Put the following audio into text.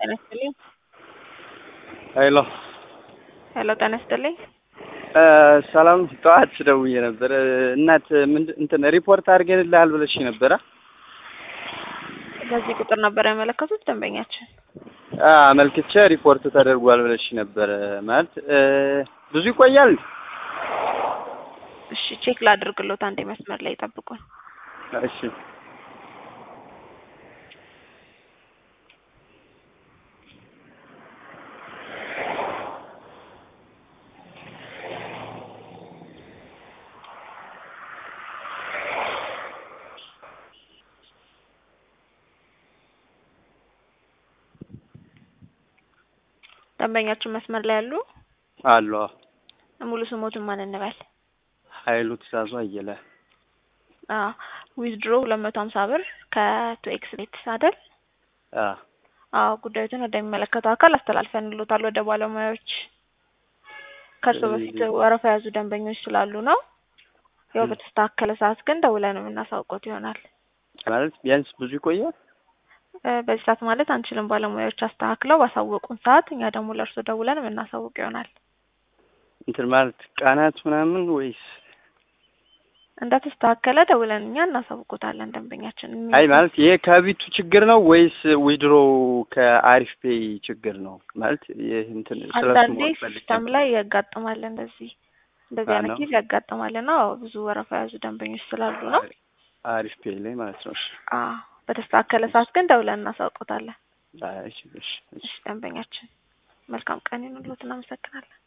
ጤና ይስጥልኝ። ሄሎ ሄሎ ጤና ይስጥልኝ። ሰላም ጠዋት ደውዬ ነበር። እናት ምንድን እንትን ሪፖርት አድርገንልሃል ብለሽ ነበረ። በዚህ ቁጥር ነበር ያመለከቱት ደንበኛችን። አመልክቼ ሪፖርት ተደርጓል ብለሽ ነበረ። ማለት ብዙ ይቆያል? እሺ ቼክ ላድርግሎት፣ አንዴ መስመር ላይ ጠብቁን። እሺ ደንበኛችን መስመር ላይ ያሉ አሉ። ሙሉ ስሞትን ማን እንበል? ኃይሉ ትእዛዙ አየለ። ዊዝድሮ ሁለት መቶ ሀምሳ ብር ከቱ ኤክስ ቤት አይደል? አዎ አዎ ጉዳዩትን ወደሚመለከተው አካል አስተላልፈንሎታል ወደ ባለሙያዎች። ከእርሶ በፊት ወረፋ የያዙ ደንበኞች ስላሉ ነው። ያው በተስተካከለ ሰዓት ግን ደውለን የምናሳውቆት ይሆናል። ማለት ቢያንስ ብዙ ይቆያል? በዚህ ሰዓት ማለት አንችልም። ባለሙያዎች አስተካክለው ባሳወቁን ሰዓት እኛ ደግሞ ለእርሶ ደውለን የምናሳውቅ ይሆናል። እንትን ማለት ቀናት ምናምን ወይስ? እንደተስተካከለ ደውለን እኛ እናሳውቆታለን ደንበኛችን። አይ ማለት ይሄ ከቢቱ ችግር ነው ወይስ ዊድሮ ከአሪፍ ፔይ ችግር ነው? ማለት ይህ እንትን ስለሱ አንዳንዴ ሲስተም ላይ ያጋጥማል እንደዚህ እንደዚህ አይነት ጊዜ ያጋጥማል እና ብዙ ወረፋ የያዙ ደንበኞች ስላሉ ነው። አሪፍ ፔይ ላይ ማለት ነው። እሺ አዎ በተስተካከለ ሰዓት ግን ደውለን እናሳውቆታለን። እሺ እሺ እሺ ደንበኛችን መልካም ቀን ይሁንልዎት። እናመሰግናለን።